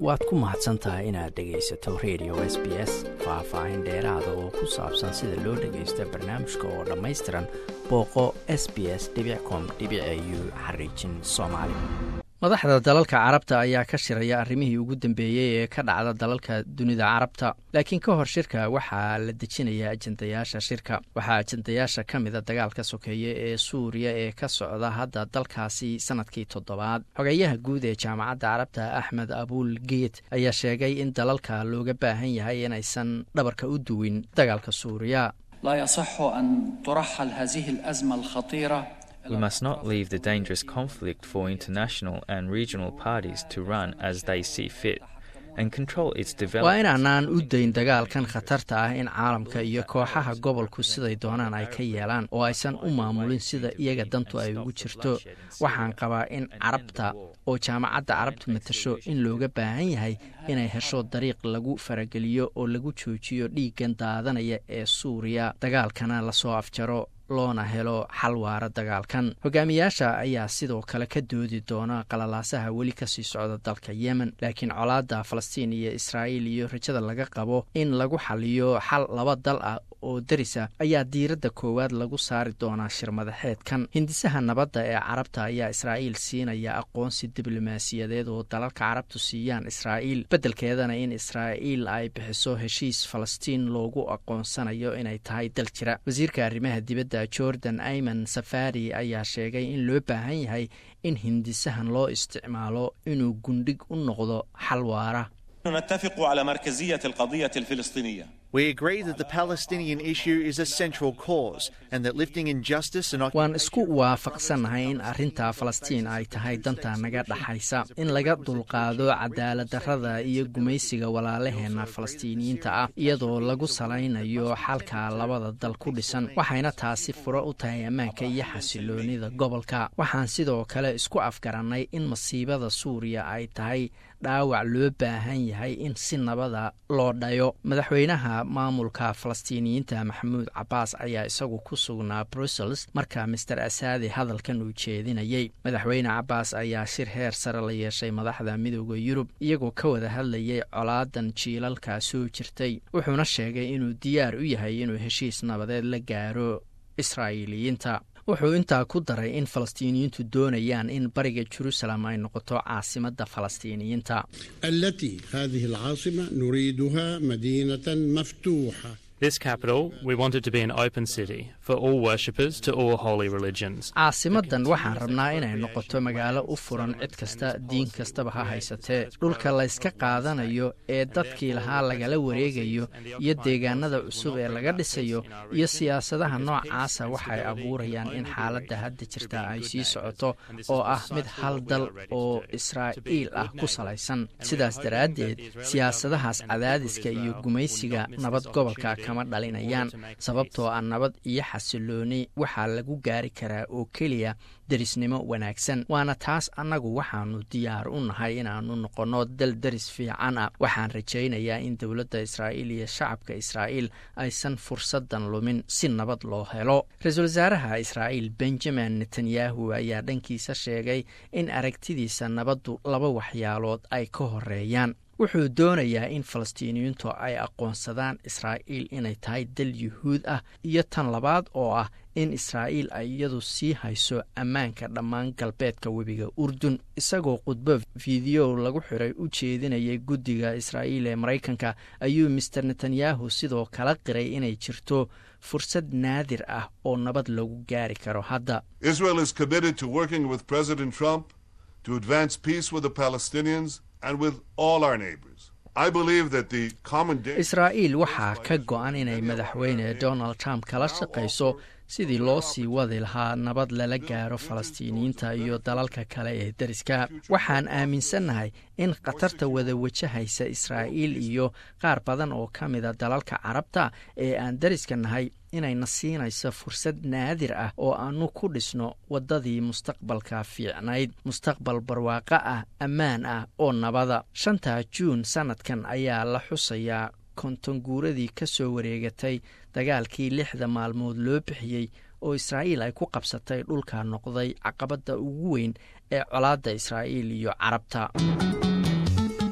waad ku mahadsan tahay inaad dhegaysato radio s b s faah-faahin dheeraada oo ku saabsan sida loo dhagaysto barnaamijka oo dhammaystiran booqo s b s com u xariijin soomaali madaxda dalalka carabta ayaa ka shiraya arrimihii ugu dambeeyey ee ka dhacda dalalka dunida carabta laakiin ka hor shirka waxaa la dejinaya ajendayaasha shirka waxaa ajendayaasha ka mida dagaalka sokeeye ee suuriya ee ka socda hadda dalkaasi sanadkii toddobaad xogeyaha guud ee jaamacadda carabta axmed abuul geet ayaa sheegay in dalalka looga baahan yahay inaysan dhabarka u duwin dagaalka suuriya لا يصح أن ترحل هذه الأزمة الخطيرة We must not leave the dangerous conflict for international and regional parties to run as they see fit and control its waa development. inaanaan u dayn dagaalkan khatarta ah in caalamka iyo kooxaha gobolku siday doonaan ay ka yeelaan oo aysan u maamulin sida iyaga dantu ay ugu jirto waxaan qabaa in carabta oo jaamacadda carabtu matasho in looga baahan yahay inay hesho dariiq lagu farageliyo oo lagu joojiyo dhiiggan daadanaya ee suuriya dagaalkana lasoo afjaro loona helo xal waara dagaalkan hogaamiyaasha ayaa sidoo kale ka doodi doona qalalaasaha weli kasii socda dalka yemen laakiin colaadda falastiin iyo israa'iil iyo rajada laga qabo in lagu xaliyo xal laba dal ah oo darisa ayaa diiradda koowaad lagu saari doonaa shirmadaxeedkan hindisaha nabadda ee carabta ayaa israa'iil siinaya aqoonsi diblomaasiyadeed oo dalalka carabtu siiyaan israa'iil beddelkeedana in israa'iil ay bixiso heshiis falastiin loogu aqoonsanayo inay tahay dal jira wasiirka arrimaha dibadda jordan ayman safari ayaa sheegay in loo baahan yahay in hindisahan loo isticmaalo inuu gundhig u noqdo xal waara نتفق على مركزية القضية الفلسطينية We agree that the Palestinian issue is a central cause and that lifting injustice and waan isku waafaqsannahay in arrinta falastiin ay tahay danta naga dhaxaysa in laga dulqaado cadaaladdarrada iyo gumaysiga walaalaheenna falastiiniyiinta ah iyadoo lagu salaynayo xalka labada dal ku dhisan waxayna taasi furo u tahay ammaanka iyo xasiloonida gobolka waxaan sidoo kale isku afgarannay in masiibada suuriya ay tahay dhaawac loo baahan yahay in si nabada loo dhayo madaxweynaha maamulka falastiiniyiinta maxamuud cabaas ayaa isagu ku sugnaa brussels marka master asaadi hadalkan uu jeedinayey madaxweyne cabaas ayaa shir heer sare la yeeshay madaxda midooda yurub iyagoo ka wada hadlayay colaadan jiilalka soo jirtay wuxuuna sheegay inuu diyaar u yahay inuu heshiis nabadeed la gaaro israa'iiliyiinta wuxuu intaa ku daray in falastiiniyiintu doonayaan in bariga jerusalem ay noqoto caasimadda falastiiniyiinta التي هذه العاصمة نريدها مدينة مفتوحة This capital, we want it to be an open city for all worshippers to all holy religions. caasimadan waxaan rabnaa inay noqoto magaalo u furan cid kasta diin kastaba ha haysatee dhulka layska qaadanayo ee dadkii lahaa lagala wareegayo iyo deegaanada cusub ee laga dhisayo iyo siyaasadaha noocaasa waxay abuurayaan in xaaladda hadda jirta ay sii socoto oo ah mid hal dal oo israa'iil ah ku salaysan sidaas daraaddeed siyaasadahaas cadaadiska iyo gumaysiga nabad gobolka kama dhalinayaan sababtoo ah nabad iyo xasilooni waxaa lagu gaari karaa oo keliya derisnimo wanaagsan waana taas annagu waxaanu diyaar u nahay inaannu noqonno dal deris fiican ah waxaan rajaynayaa in dowladda israa'iil iyo shacabka israa'iil aysan fursadan lumin si nabad loo helo ra-iisul wasaaraha israa'iil benjamin netanyahu ayaa dhankiisa sheegay in aragtidiisa nabaddu laba waxyaalood ay ka horeeyaan wuxuu doonayaa in falastiiniyiintu ay aqoonsadaan israa'iil inay tahay dal yuhuud ah iyo tan labaad oo ah in israa'iil ay iyadu sii hayso ammaanka dhammaan galbeedka webiga urdun isagoo khudbo fideyo lagu xiray u jeedinayay guddiga israa'iil ee maraykanka ayuu master netanyahu sidoo kala qiray inay jirto fursad naadir ah oo nabad lagu gaari karo hadda Israel is committed to working with President Trump to advance peace with the Palestinians and with all our neighbors. I believe that the common danger israa'iil waxaa ka go-an inay madaxweyne donald trump kala shaqayso sidii loo sii wadi lahaa nabad lala gaaro falastiiniyiinta iyo dalalka kale ee deriska waxaan aaminsannahay in khatarta wada wajahaysa israa'iil iyo qaar badan oo ka mida dalalka carabta ee aan deriska nahay inayna siinayso fursad naadir ah oo aanu ku dhisno waddadii mustaqbalka fiicnayd mustaqbal barwaaqo ah ammaan ah oo nabada shanta juun sannadkan ayaa la xusayaa konton guuradii ka soo wareegatay dagaalkii lixda maalmood loo bixiyey oo israa'iil ay ku qabsatay dhulka noqday caqabadda ugu weyn ee colaadda israa'iil iyo carabta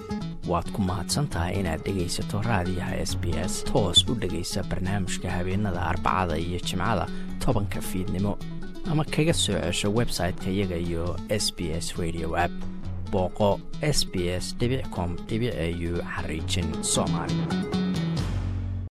waad ku mahadsan tahay inaad dhegaysato raadiyaha s b s toos u dhegaysa barnaamijka habeenada arbacada iyo jimcada tobanka fiidnimo ama kaga soo cesho website-ka iyaga iyo s b s radio app booqo s b s com au xariijin soomaali